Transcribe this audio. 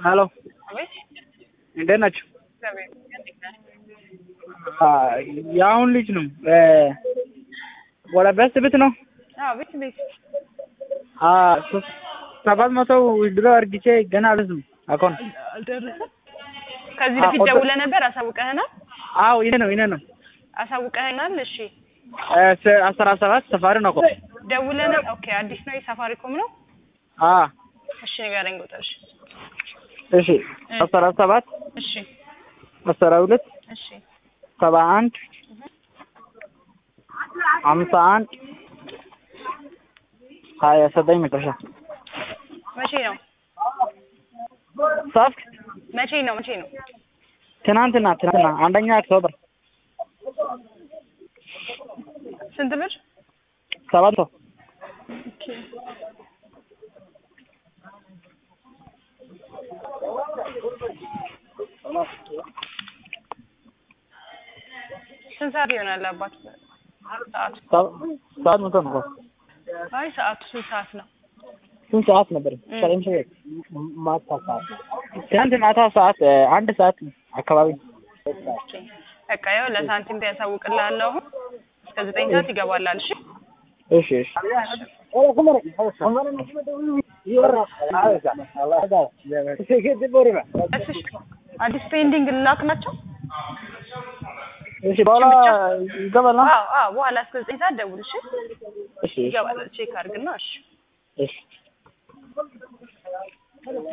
ሄሎ አቤት እንዴት ናቸው? እግዚአብሔር ይመስገን። እንዴት ነህ? የአሁን ልጅ ነው ወደ ቤት ቤት ነው አዎ ቤት ቤት ሰባት መቶ ድሮ አርግቼ ገና አልደረስም አካውንት አልደረሰም። ከዚህ አዎ፣ በፊት ኦርደር- ደውለህ ነበር? አሳውቀህናል? አዎ ይሄ ነው ይሄ ነው አሳውቀህናል? እሺ አስራ ሰባት ሰፋሪ ነው እኮ ደውለህ ነው? ኦኬ አዲስ ነው የሳፋሪኮም ነው? አ እሺ ንገረኝ ቁጥር። እሺ እሺ አስራ ሰባት እሺ አስራ ሁለት እሺ ሰባ አንድ ሀምሳ አንድ ሀያ ዘጠኝ መጨረሻ መቼ ነው ጻፍክ? መቼ ነው መቼ ነው? ትናንትና ትናንትና አንደኛ ኦክቶበር ስንት ብር? ሰባት ሰው ስንት ሰዓት ይሆናል አባት? ሰዓቱ ሰባት መቶ ነው እኮ። አይ ሰዓቱ ስንት ሰዓት ነው? ስንት ሰዓት ነበር? እ። ዘጠኝ ሰዓት ማታ ሰዓት ትናንት ማታ ሰዓት እ፣ አንድ ሰዓት አካባቢ ኦኬ በቃ ያው ለሳንቲም ያሳውቅልሃለሁ። አሁን እስከ ዘጠኝ ሰዓት ይገባላል። እሺ እሺ እሺ እሺ አዲስ ፔንዲንግ ልላክ ናቸው? እሺ በኋላ ይገባል። አዎ አዎ በኋላ እስከ ዘጠኝ ሰዓት ደውል። እሺ እሺ ይገባል። ቼክ አድርግና እሺ እሺ